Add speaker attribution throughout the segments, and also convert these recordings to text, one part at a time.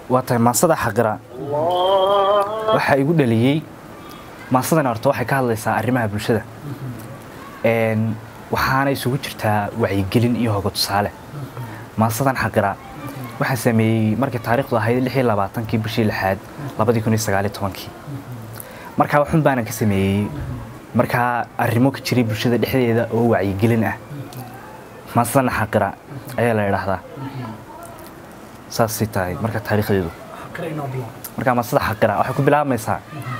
Speaker 1: waa tahay maasada xaqira waxaa igu dhaliyey maasadani horta waxay ka hadlaysaa arrimaha bulshada waxaana isugu jirtaa wacyigelin iyo hoga tusaale maasadan xaqira waxaa sameeyey markii taariikhdu ahayd lix iyo labaatankii bishii lixaad labadii kun iyo sagaaliyo tobankii markaa waxun baanan ka sameeyey markaa arrimo ka jiray bulshada dhexdeeda oo wacyigelin ah maasadana xaqira ayaa la idhaahdaa saasay tahay marka taariikhdeedu markaa maasada xaqira waxay ku bilaabmaysaa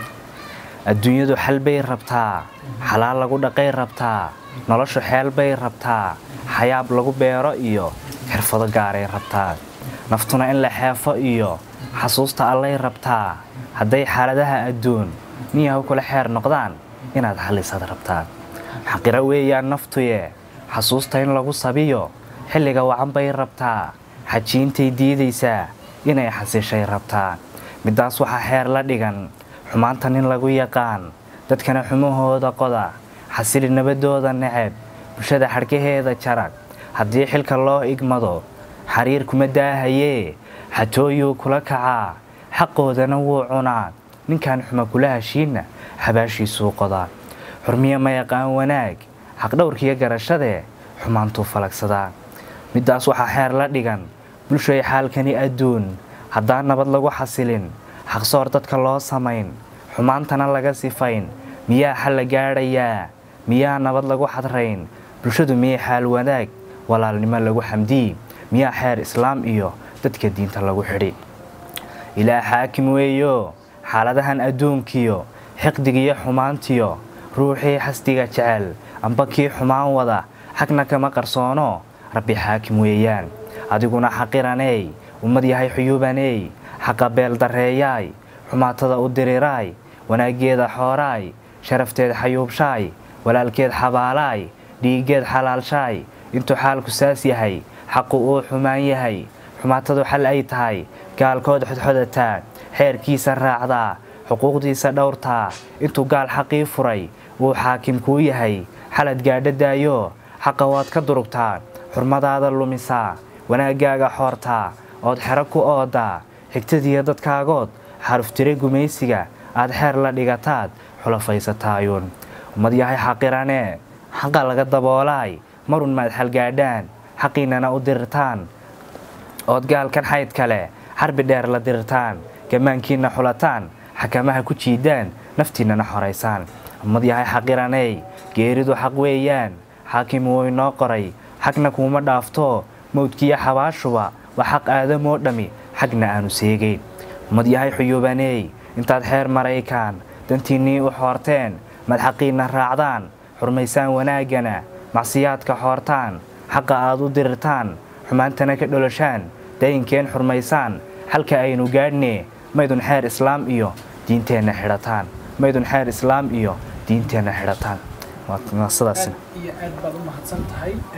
Speaker 1: adduunyadu xal bay rabtaa xalaal lagu dhaqay rabtaa noloshu xeel bay rabtaa xayaab lagu beero iyo xirfado gaaray rabtaa naftuna in la xeefo iyo xasuusta allay rabtaa hadday xaaladaha adduun niyahu kula xeer noqdaan inaad xallisaad rabtaa xaqira weeyaan naftuye xasuusta in lagu sabiyo xilliga wacan bay rabtaa xajiintay diidaysaa inay xasishay rabtaa middaas waxaa xeer la dhigan xumaanta nin lagu yaqaan dadkana xumahooda qoda xasili nabadooda neceb bulshada xadhkaheeda jarag haddii xilka loo igmado xariir kuma daahayee xatooyuu kula kacaa xaqoodana wuu cunaa ninkan xuma kula heshiinna xabaashiisuu qodaa xurmiye ma yaqaan wanaag xaqdhowrkiiyo garashadee xumaantuu falagsadaa middaas waxaa xeer la dhigan bulshay xaalkani adduun haddaan nabad lagu xasilin xaqsoor dadka loo samayn xumaantana laga sifayn miyaa xal la gaadhayaa miyaa nabad lagu xadrayn bulshadu miyay xaal wanaag walaalnimo lagu xamdiyi miyaa xeer islaam iyo dadka diinta lagu xidhi ilaa xaakim weeyo xaaladahan adduunkiyo xiqdigiyo xumaantiyo ruuxii xasdiga jecel amba kii xumaan wada xagna kama qarsoono rabbi xaakim weeyaan adiguna xaqiraney ummad yahay xuyuubaney xaqa beel darreeyaay xumaatada u diriraay wanaaggeeda xooraay sharafteed xayuubshaay walaalkeed xabaalaay dhiiggeed xalaalshaay intuu xaalku saas yahay xaqu uu xumaan yahay xumaatadu xal ay tahay gaalkood xodxodataa xeerkiisa raacdaa xuquuqdiisa dhowrtaa intuu gaal xaqii furay wuu xaakim kuu yahay xalad gaadha daayo xaqa waad ka durugtaa xurmadaada lumisaa wanaaggaaga xoortaa ood xero ku oodaa xigtadiiyo dadkaagood xaruftire gumaysiga aad xeer la dhigataad xulafaysataayuun ummad yahay xaqiranee xaqa laga daboolaay marun maad xalgaadhaan xaqiinnana u dirirtaan ood gaalkan xayd kale xarbi dheer la dirirtaan gammaankiinna xulataan xakamaha ku jiidaan naftiinnana xoraysaan ummad yahay xaqiraney geeridu xaq weeyaan xaakim wuu inoo qoray xagna kuuma dhaafto mawdkiiyo xabaashuba waa xaq aadamoo dhammi xagna aanu seegeyn ummad yahay xuyuubaney intaad xeer maraykaan dantiinnii u xoorteen madxaqiinna raacdaan xurmaysaan wanaaggana macsiyaadka xoortaan xaqa aad u dirirtaan xumaantana ka dholoshaan dayinkeen xurmaysaan xalka aynu gaadhne maydun xeer islaam iyo diinteenna xidhataan maydun xeer islaam iyo diinteenna xidhataan waa sidaas
Speaker 2: iyo aad baad u mahadsan tahay